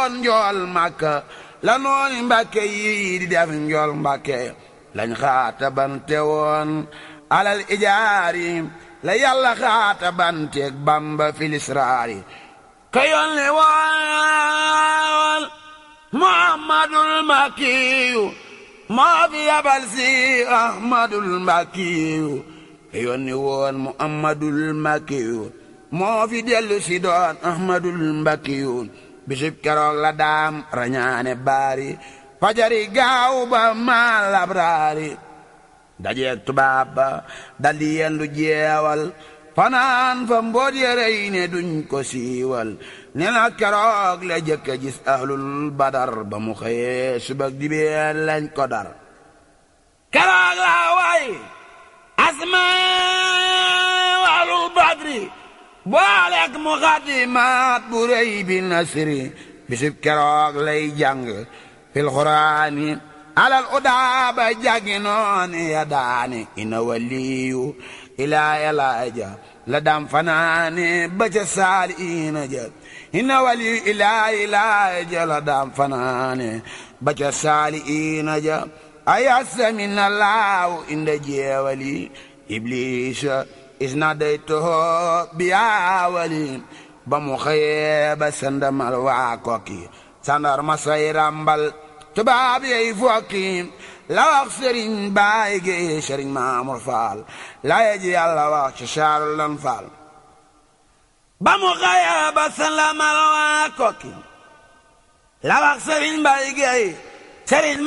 woon njool màkka la nooni mbàkke yi di def njool mbàkke lañ xaata bante woon alal ijaari la yàlla xaata banteeg bamba filisraari ka yónni woon muhammadul makkiyu moo fi yabal si ahmadul makkiyu ka yónni woon muhammadul makkiyu moo fi dellu si doon ahmadul makkiyu bisub keroog la daam rañaane baari fajari gaaw ba maal labraari dajeeg tubaab ba daldi yendu jeewal fanaan fa mboot yërey ne duñ ko siiwal ne na keroog la jëkk a gis ahlul badar ba mu xëyee subak dibeen lañ ko dar keroog la way asma ahlul badri booleeg mu xadimaat bu rëy bi nasri bisub keroog lay jàng fil xuraani alal udaaba jàngi nooni ya daani ina waliyu ilaa yalaaja la dam fanaane ba ca saali ina ja ina waliyu ilaa yalaaja la dam fanaane ba ca saali ina ja ayasa min allahu inda jeewali iblisa isna day toho biyaawali ba mu xëyee ba sandamal waa kokki sandar ma say rambal tubaab yey fokki la wax sëriñ baay gi sëriñ maamur faal la yeji yàlla wax ci saarul lan faal ba mu xëya ba sandamal waa kokki la wax sëriñ baay gi sëriñ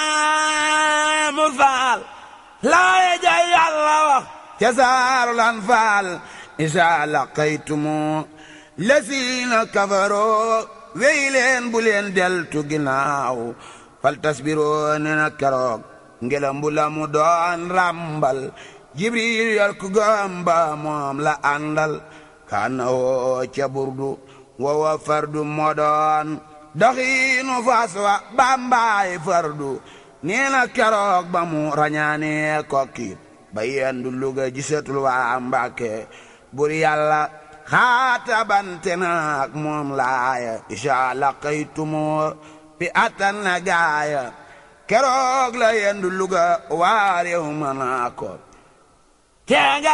maamur faal la yeji yàlla wax ci saarul lan faal isa laqaytumu lasiina kafaroo wey leen bu leen deltu ginnaaw fal tasbiroo ne na keroog ngelam bu la mu doon ràmbal jibril yor ku gamba moom la àndal kaana woo ca burdu wowa fardu moo doon doxiinu fas wa bambaay fardu nee na keroog ba mu rañaane kokki ba yendu luga gisatul waa mbàkke bur yàlla xaata bante naak moom laaya isa laqaytumoo bi attan na gaaya keroog la yendu luga waarew manaa ko teenga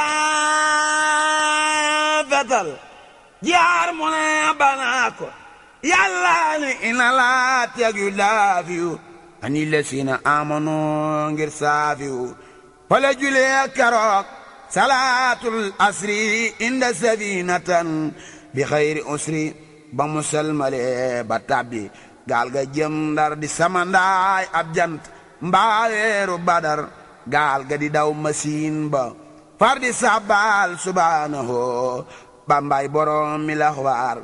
fetal jaar mu ne banaa ko yàlla ni ina laa teg yu daafiyu ani lesina amano ngir saafiyu fala julee keroog salaatul asri inda safinatan bi xayri usri ba musalmale ba tabbi gaal ga jëm ndar di samandaay ab jant mbaaweeru badar gaal ga di daw masiin ba far di sabbaal subhaanahu bambaay borom mi laxwaar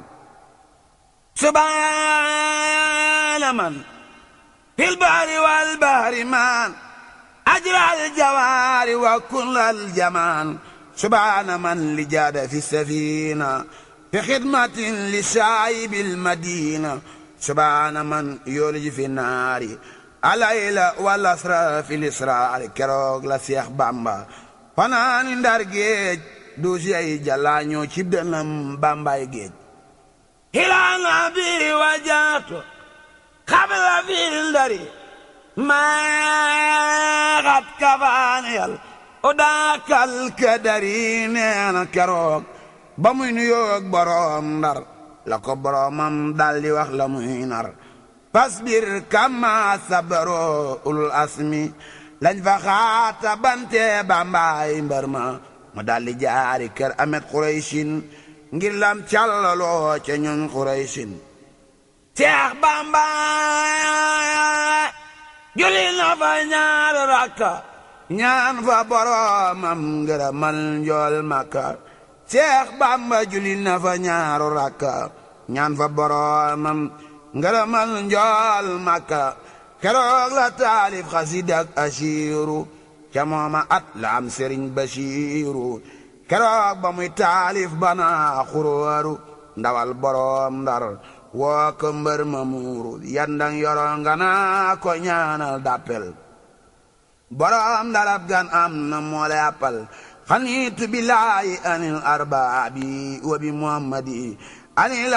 subhaana man fil bahri wal bahri man أجرى الجوار وكل الجمال سبحان من لجاد في السفينة في خدمة لشايب المدينة سبحان من يولج في النار الليل والأسرى في الإسرار كروغ لسيخ بامبا فنان دار جيج دوسي أي جلانيو شبدنم بامبا جيج إلى نبي وجاته قبل في الدري maa xat kafaaniyal o daakal kadari neena keroog ba muy nuyoog boroom ndar la ko boroomam daldi wax la muy nar fasbir kama sabaro ulul asmi lañ fa xaata bante bambaay mbar ma mu daldi jaari kër amet xuraysin ngir lam callaloo ca ñoñ xuraysin Seex Bamba julli na fa ñaar rakka ñaan fa boromam ngërëmal njool makka Seex Bamba julli na fa ñaaru rakka ñaan fa boromam ngërëmal njool makka keroog la taalif xasidak asiiru ca mooma at la am sëriñ basiiru keroog ba muy taalif bana xuróoru ndawal borom ndar woo ko mbër ma muuru yandang yoro nga naa ko ñaanal dappel borom darab gan am na moole appal xaniitu billaahi anil arbaabi wa bi muhammadi anil